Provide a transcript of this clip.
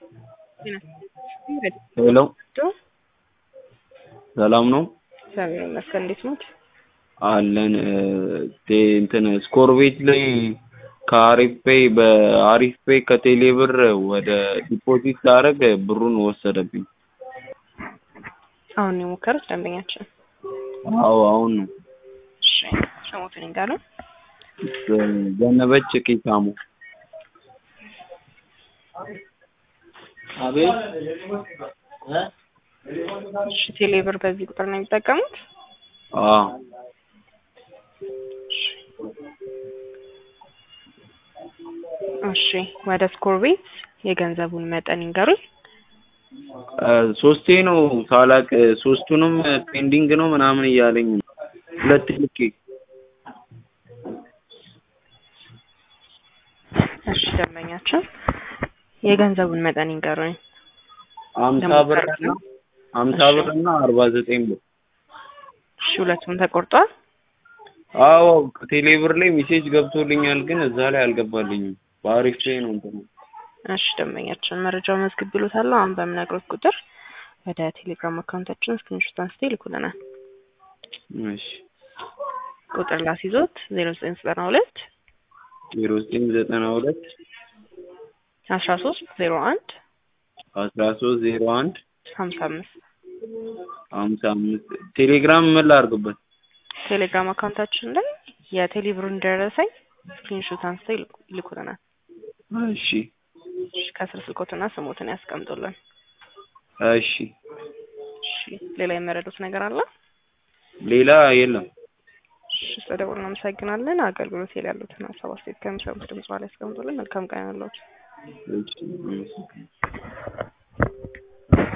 ሄሎ ሰላም ነው እግዚአብሔር ይመስገን። እንዴት ኖት? አለን እንትን ስኮር ቤት ላይ ከአሪፍ ፔይ በአሪፍ ፔይ ከቴሌ ብር ወደ ዲፖዚት ሳደርግ ብሩን ወሰደብኝ። አሁን ነው የሞከሩት ደንበኛችን? አዎ አሁን ነው። እሺ ስሙትን ይንገሩ። ዘነበች ኪሳሙ። አቤት እሺ ቴሌ ብር በዚህ ቁጥር ነው የሚጠቀሙት? አዎ እሺ ወደ ስኮር ቤት የገንዘቡን መጠን ይንገሩኝ። ሶስቴ ነው ሳላቅ ሶስቱንም ፔንዲንግ ነው ምናምን እያለኝ ነው። ሁለት ልኬ እሺ ደንበኛችን የገንዘቡን መጠን ይንገሩኝ። አምሳ ብር እና አምሳ ብር እና አርባ ዘጠኝ ብር። እሺ ሁለቱም ተቆርጧል? አዎ ቴሌ ብር ላይ ሜሴጅ ገብቶልኛል፣ ግን እዛ ላይ አልገባልኝም። በአሪፍ ፔይ ነው እንትን እሺ ደንበኛችን መረጃውን መዝግቤልዎታለሁ። አሁን በምነግሮት ቁጥር ወደ ቴሌግራም አካውንታችን ስክሪንሾት አንስተው ይልኩልናል። እሺ ቁጥር ላስይዞት ዜሮ ዘጠኝ ዘጠና ሁለት ዜሮ ዘጠኝ ዘጠና ሁለት አስራ ሶስት ዜሮ አንድ አስራ ሶስት ዜሮ አንድ ሀምሳ አምስት ሀምሳ አምስት ቴሌግራም ምን ላድርግበት? ቴሌግራም አካውንታችን ላይ የቴሌ ብሩን ደረሰኝ ስክሪንሾት አንስተው ይልኩ- ይልኩልናል። እሺ እሺ ከስር ስልኮትና ስሞትን ያስቀምጡልን። እሺ እሺ ሌላ የመረዱት ነገር አለ? ሌላ የለም። እሺ ስለደወሉ እናመሰግናለን። አገልግሎት ላይ ያሉትን ሀሳብ አስተያየት ከሚሰሙት ድምጽ ላይ ያስቀምጡልን። መልካም ቀን ያለዎት። እሺ